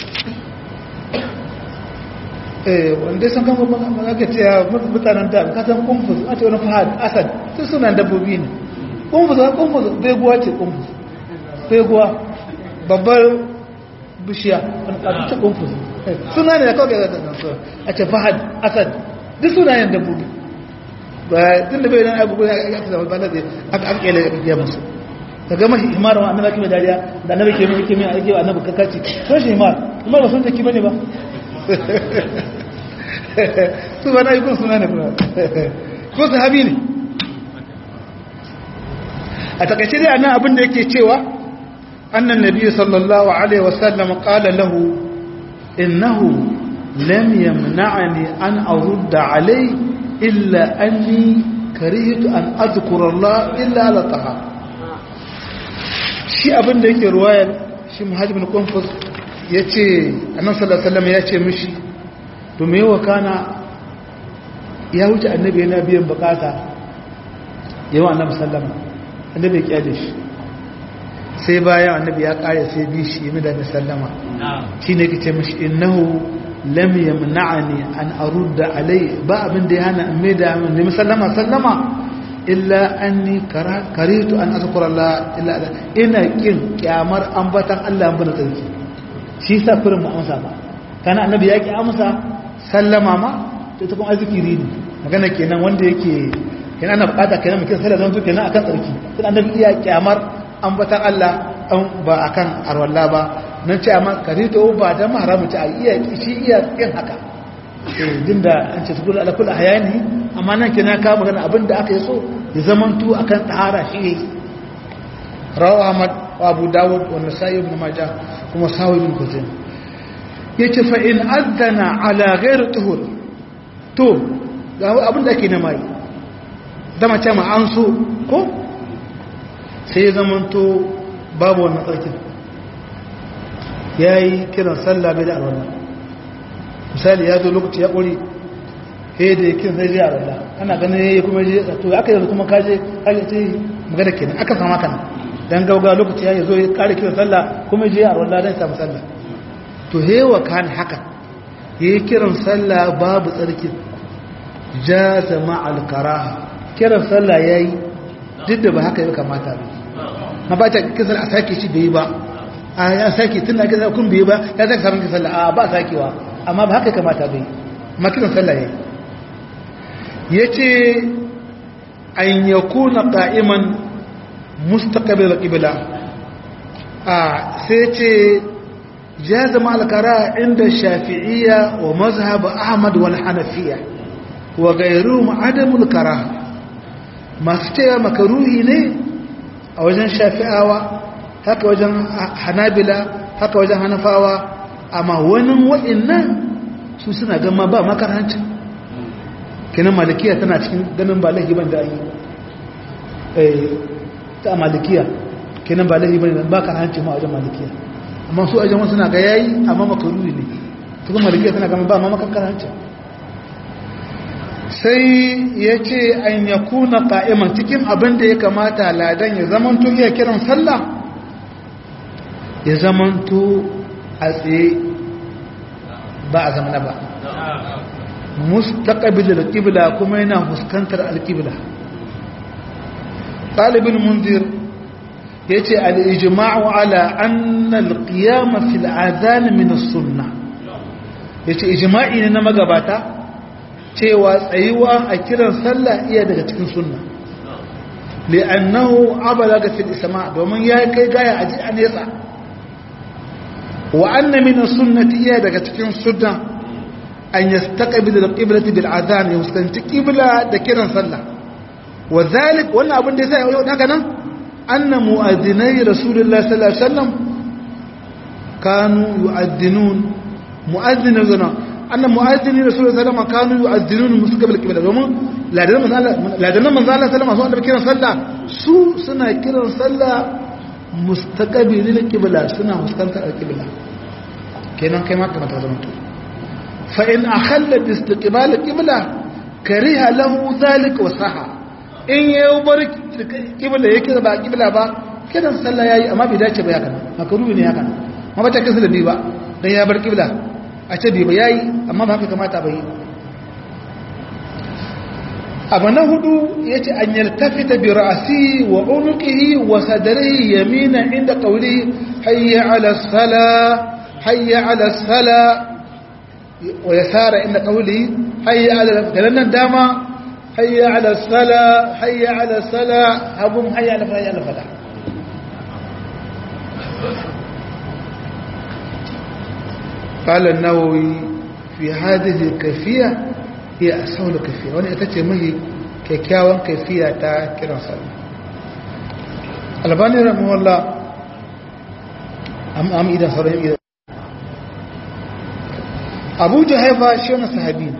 eh wanda san kan ba ga ce mutanen da ka san qunfuz a ce wani fahad asad su sunan dabbobi ne qunfuz qunfuz beguwa ce qunfuz beguwa babbar bishiya a ta qunfuz suna ne da kawai ga ta a ce fahad asad duk sunayen dabbobi ba tun da bai nan abubuwa ya ta zama bana da aka aka kele ya musu ka ga mashi himar wa annabi kime dariya da annabi ke mai kime ake wa annabi kakaci so shi himar himar ba sun take bane ba su ba na yi kun suna ne kuma ko sahabi ne a takaice dai annan abin da yake cewa annan nabi sallallahu alaihi wasallam qala lahu innahu lam yamna'ani an arudda alayhi إلا أني كرهت أن أذكر الله إلا على طهارة shi abin da yake ruwayar shi muhajibin konfus ya ce annan salasalam ya ce mishi to mai yawa kana ya wuce annabi yana biyan bukata yawan annabi sallama annabi ya kyale shi sai bayan annabi ya kare sai bi shi yi da sallama shi ne ke ce mishi innahu lam yamna'ani an arudda alai ba abin da ya hana in mai da nemi sallama sallama illa anni karitu an azkura Allah illa ina kin kyamar ambatan Allah an bana tsarki shi sa firin mu amsa ba kana annabi ya ki amsa sallama ma to ta kuma azkiri ne magana kenan wanda yake kenan ana bukata kenan mutum sallama zan kenan akan tsarki kuma annabi iya kyamar ambatan Allah ba akan arwalla ba nan ce amma karito ba da maharamu ce a iya shi iya yin haka din da an ce tukula ala kula hayani amma nan kina ka magana abinda aka yi so ya zamantu akan tahara shi ne rawa ahmad wa abu dawud wa nasa'i ibn majah kuma sawi ibn kuzain yace fa in adana ala ghair tuhur to ga abinda ake na mai da mace ma an so ko sai ya zamanto babu wannan tsarkin ya yi kiran sallah bai da alwala misali ya zo lokaci ya ƙuri he da ya kiran sai zai alwala ana ganin ya yi kuma je to aka yanzu kuma kaje kaje ce magana kenan aka sama kana dan gauga lokaci ya zo ya kare kiran sallah kuma je alwala dan samu sallah to he wa kan haka ya yi kiran sallah babu tsarki jaza ma'al karaha kiran sallah yayi duk da ba haka ya kamata ba na ba ta kisan a sake shi bai ba a ya sake tun da aka kun bai ba ya sake samun sallah a ba sakewa amma ba haka kamata bai makinan sallah yayi yace an yakuna qa'iman mustaqbil qibla a sai ce jaza ma al-qara inda shafi'iyya wa mazhab ahmad wal hanafiyya wa ghayruhum adamul karaha masu cewa makaruhi ne a wajen shafi'awa haka wajen hanabila haka wajen hanafawa amma wani wa'innan su suna gama ba makaranci kinan malikiya tana cikin ganin ba laifi ban da yi ta malikiya kinan ba laifi ban ba karanci ma wajen malikiya amma su wajen wasu na ga yayi amma makaruri ne tukun malikiya tana gama ba ma makaranci sai ya ce an ya kuna ƙa'iman cikin abin da ya kamata ladan ya zamanto iya kiran sallah ya zamanto a tsaye ba a zamana ba mustaqbil al-qibla kuma yana fuskantar al-qibla talibin munzir yace al-ijma'u ala anna al-qiyam fi al-adhan min as-sunnah yace ijma'i ne na magabata cewa tsayuwa a kiran sallah iya daga cikin sunna li'annahu abalaga fil isma domin ya kai gaya a ji a nesa wa anna min as-sunnati iya daga cikin sunna an yastaqbil al-qiblati bil adhan ya fuskanci qibla da kiran sallah wa zalik wannan abin da yasa yau haka nan anna mu'adhdhinai rasulullahi sallallahu alaihi wasallam kanu yu'adhdhinun mu'adhdhinuna annan mu'azzini rasulullahi sallallahu alaihi wasallam kanu yu'azzinun mustaqbil qibla domin ladanan manzo Allah ladanan manzo Allah sallallahu alaihi wasallam kiran sallah su suna kiran sallah mustaqbil qibla suna fuskantar qibla kenan kai ma kamar ta zama to fa in akhalla bi istiqbal qibla kariha lahu zalika wa saha in ya bar kibla yake ba kibla ba kiran sallah yayi amma bai dace ba ya kana makaruhi ne ya kana amma ba ta kisa da ni ba dan ya bar kibla a ce bai ba yayi amma ba haka kamata ba yi abu na hudu ya ce an yaltafita bi ra'asi wa unuqihi wa sadrihi yamina inda qawli hayya ala sala hayya ala sala wa yasara inda qawli hayya ala kalannan dama hayya ala sala hayya ala sala abun hayya ala hayya ala fala قال النووي في هذه الكيفيه هي أسهل كيفية وانا اتتي مهي كيكاوان كيفية تا كيران صلى الباني رحمه الله أم أم إذا صرهم إذا أبو جهيفة شون صحابين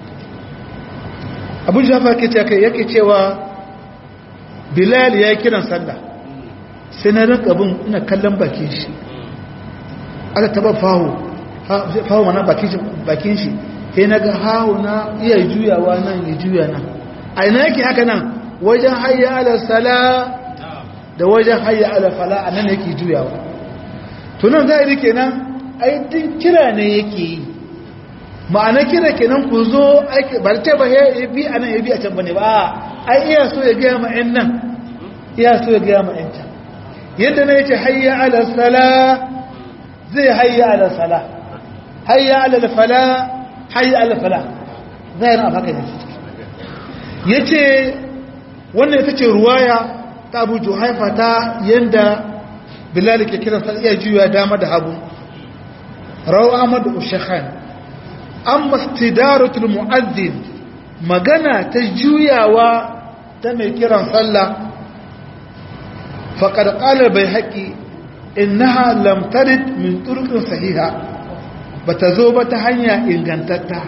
أبو جهيفة كتاك يكي تيوا بلال يا كيران صلى سنرق أبو إنا كلم باكيش على تبا فاهو فاهو منا باكيش sai na ga hawo na iya juyawa nan ya juya nan a ina yake haka nan wajen hayya ala sala da wajen hayya ala fala a nan yake juyawa tunan zai kenan aitin kira ne yake yi ma'ana kira kenan ku zo ba ta ba ya bi a nan ya bi a can bane ba ai iya so ya gaya ma yan nan iya so ya gaya ma yan can yadda na yace hayya ala sala zai hayya ala sala hayya ala fala hayi alfala zahirin a haka ne ya ce wannan ita ce ruwaya ta abu haifa ta yadda bilal ke kiran sa iya juya dama da hagu rawu ahmad ushakhan an mastidaratul mu'azzin magana ta juyawa ta mai kiran sallah faqad qala bai haƙi innaha lam tarid min turqin sahiha ba ta zo ba ta hanya ingantatta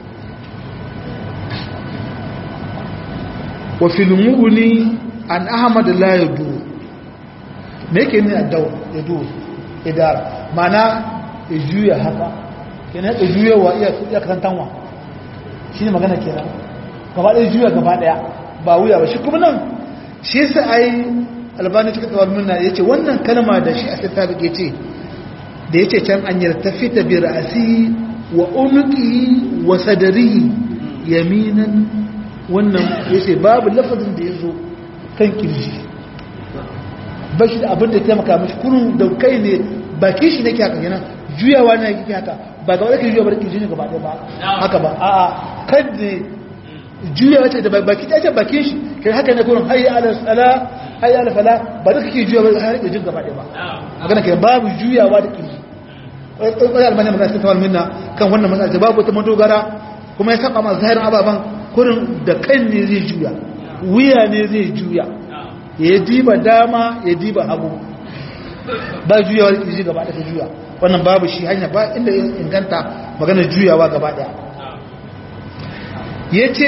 wa filmuni an ahmad la yadu me yake ne addaw yadu idara mana ya juya haka kenan ya juya wa iya iya kantanwa shine magana kenan gaba ɗaya juya gaba ɗaya ba wuya ba shi kuma nan shi yasa ai albani cikin tsawon nuna yace wannan kalma da shi a sai ta ce da ya ce can an yartafi ta bi ra'asi wa unuki wa sadari yaminan wannan ya ce babu lafazin da ya zo kan kirji ba shi da abin da taimaka mashi kurun da kai ne baki shi nake haka yana juyawa na yake haka ba ga wadda juya bar kirji ne gaba ɗaya ba haka ba a'a kan ne juyawa ce da baki ta ce bakin shi kai haka ne kurun hayya ala sala hayya ala fala ba da kake juyawa har kirjin gaba ɗaya ba magana ke babu juyawa da kirji wani albani magana cikin tawar minna kan wannan matsala babu wata madogara kuma ya saba masu zahirin ababen kurin da kan ne zai juya wuya ne zai juya ya diba dama ya diba hagu ba juyawa da kirji gaba ɗaya juya wannan babu shi hanya ba inda ya inganta magana juyawa gaba ɗaya ya ce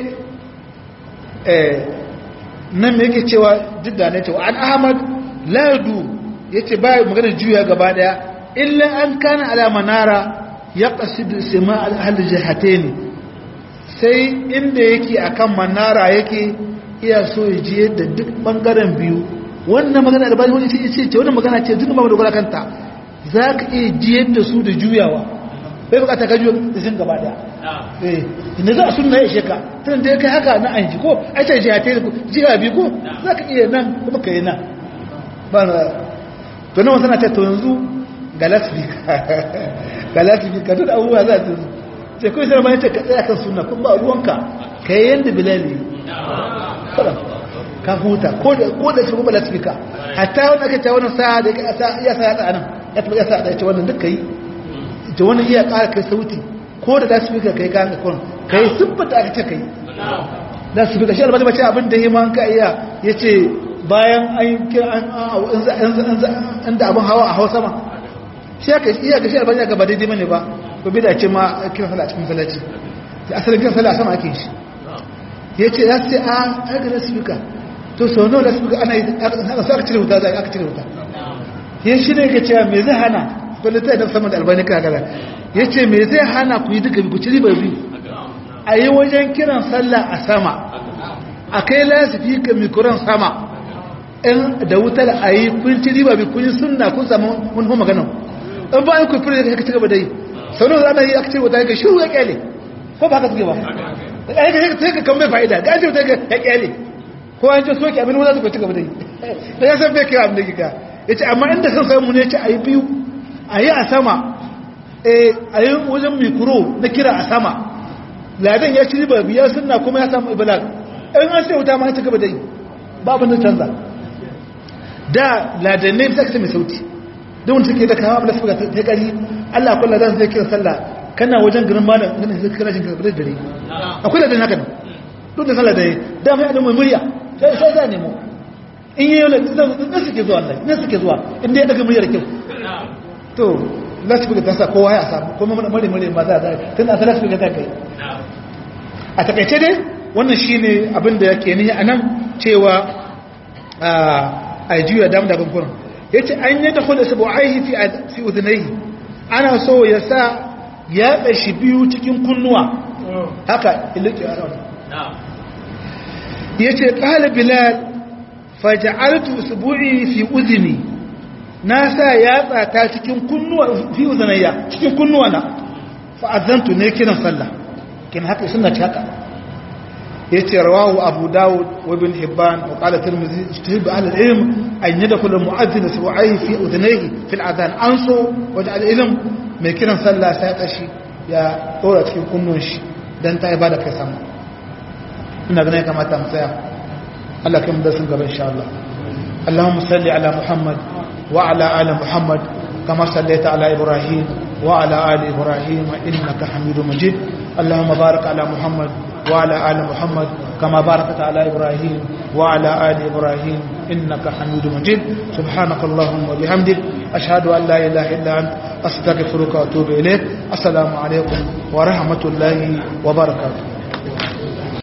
nan me yake cewa duk da ne cewa an ahmad ladu ya ce ba magana juya gaba ɗaya illa an kana ala manara ya qasidu sima al jihatayn sai inda yake akan manara yake iya so ya ji yadda duk bangaren biyu wannan magana da bayan wani ce ce wannan magana ce duk ba dogara kanta zaka iya ji yadda su da juyawa bai bukata ka juya da sun gaba daya eh inda za a sunna ya sheka tun da kai haka na an ji ko ai ce jihatayn ko jiha biyu ko zaka iya nan kuma kai nan ba to nan wannan ta to yanzu galasifika duk abubuwa za ta ce kawai sai mai ce ka tsaya kan suna kun ba ruwanka ka yi yadda bilali kada ka huta ko da shi kuma lasifika hatta wani aka ce wani sa'a da ya sa ya tsaya nan ya taɓa ya sa ya ce wannan duk ka yi ta wani iya ƙara kai sauti ko da lasifika ka yi ka haka kwan ka yi siffata aka ce ka yi lasifika shi albata mace abin da yi ma ka iya ya ce bayan an yi an da abin hawa a hau sama shi aka iya ga shi albani ga ba daidai bane ba ko bi da ce ma kiran sallah a cikin sallaci da asalin kiran sallah sama ake shi ya ce ya ce a aka da speaker to sau nawa da speaker ana yi aka sa aka cire wuta zai aka cire wuta ya shi ne ga cewa me zai hana wanda ta yi sama da albani ka gara ya ce me zai hana ku yi duka ku ci riba biyu a yi wajen kiran sallah a sama a kai lasifika mikuran sama in da wutar a yi kun ci riba bi kun yi sunna kun samu mun hu magana in ba an ku fure da ka ci gaba da yi sau da ana yi aka ce wata ka shiru ya kyale ko ba haka suke ba ai ka sai ka kan bai fa'ida ga ce wata ya kyale ko an ce soke abin wanda suka ci gaba da yi da ya san bai kira abin da kika ya ce amma inda san samu ne ce a yi biyu a yi a sama a yi wajen mikro na kira a sama ladan ya ci riba biya sunna kuma ya samu ibalag in an sai wuta ma ya ci gaba da yi babu na canza da ladanai ta kace mai sauti don wanda suke da kawo abu da suka ta kari Allah kula da zai kira sallah kana wajen garin malam ganin zai kira jin karbar dare akwai ladan haka nan duk da sallah da yi da mai adamu murya sai sai za nemo in yi yola na suke zuwa Allah na suke zuwa inda ya daga muryar kyau to za su buga tasa kowa ya samu kuma mare mare ma za a tun a sallah su buga ta kai a takaice dai wannan shine abin da yake ni a nan cewa a juya damu da bankunan ya ce an yi da kula sabu aihi fi udunai ana so ya sa ya ɗashi biyu cikin kunnuwa haka ilike a rauni ya ce ƙala bilal faja'altu sabu'i fi uduni na sa ya tsata cikin kunnuwa fi udunayya cikin kunnuwa na fa'azantu ne kiran sallah kin haka suna ci haka yace rawahu abu daud wa ibn hibban wa qala tirmidhi ijtihad ahli al-ilm an yadkhul al-mu'adhdhin su'ai fi udhnayhi fi al-adhan anso wa ja'al ilm mai kiran sallah sai tashi ya dora cikin kunnun shi dan ta ibada kai sama ina ganin kamata mu tsaya Allah kai mu da sun gaba insha Allah Allahumma salli ala Muhammad wa ala ali Muhammad kama sallaita ala Ibrahim wa ala ali Ibrahim innaka Hamidum Majid Allahumma barik ala Muhammad وعلى آل محمد كما باركت على إبراهيم وعلى آل إبراهيم إنك حميد مجيد سبحانك اللهم وبحمدك أشهد أن لا إله إلا أنت أستغفرك وأتوب إليك السلام عليكم ورحمة الله وبركاته